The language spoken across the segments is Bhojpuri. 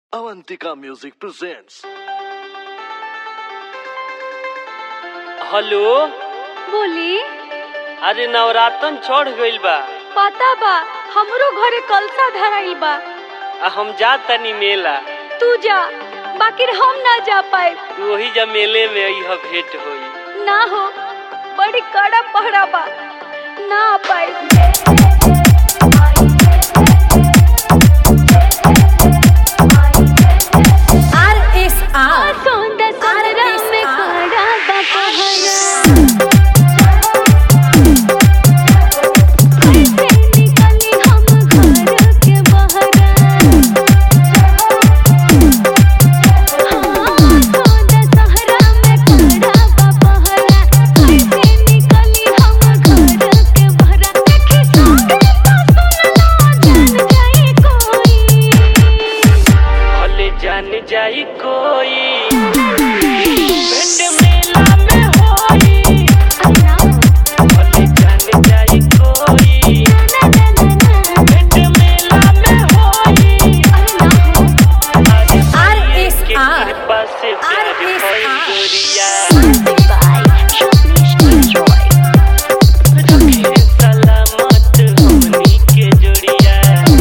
Avantika Music presents. हेलो बोली अरे नवरातन चढ़ गइल बा पता बा हमरो घरे कलसा धराइल बा आ हम जा तनी मेला तू जा बाकी हम ना जा पाए तू वही जा मेले में अइह भेंट होई ना हो बड़ी कड़ा पहरा बा ना आ पाए आर एस आर सौंदा सनरा में कड़ा बा पहरा कैसे निकली हम घर के बहरा हाँ सौंदा सहरा में कड़ा बा पहरा कैसे निकली हम घर के बहरा देखी सामने तो सुनला जान जाए कोई भले जान जाई कोई भेंट मेला में होई भले जान जाई कोई भेंट मेला में होई अरे आर एस के आर कृपा से आर प्यार एस भइल आर। गोरिया रखे सलामत हमनी के जोड़िया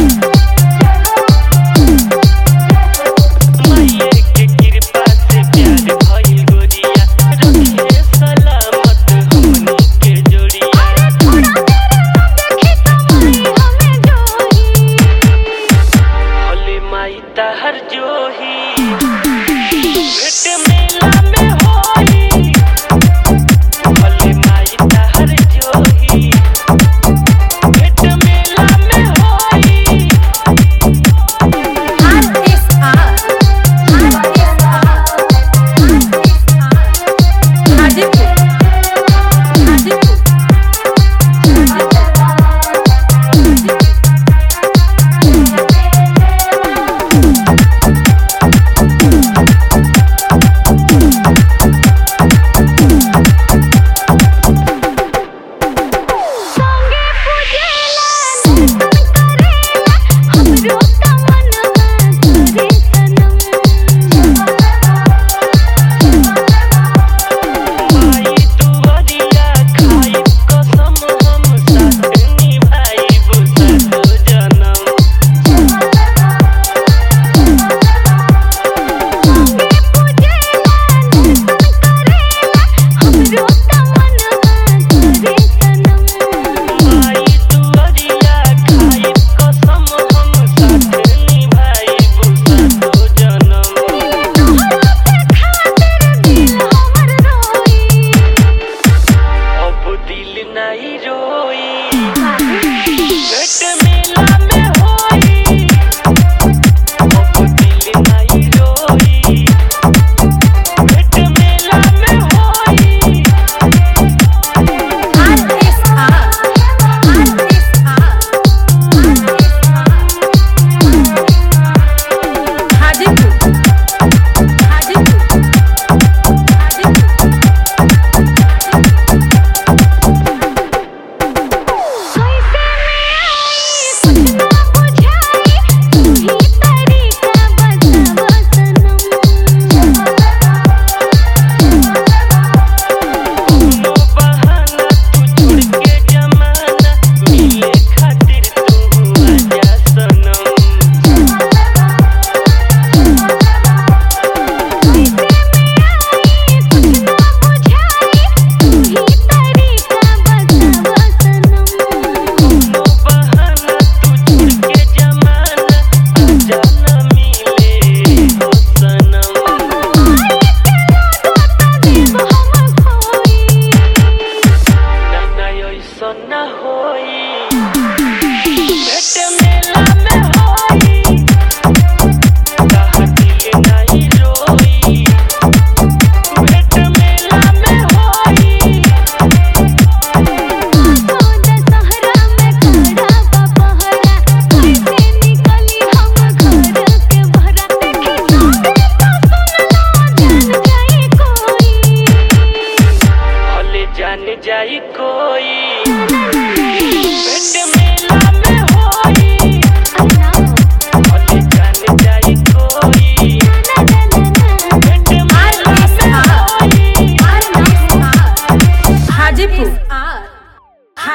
माये के कृपा से प्यार भइल गोरिया रखे सलामत हमनी के जोड़िया भले माई तहर जोही भेंट मेला में होई भले माई तहर जोही भेंट मेला में होई R S R R S R Hajipur Hajipur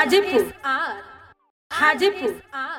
Hajipur Hajipur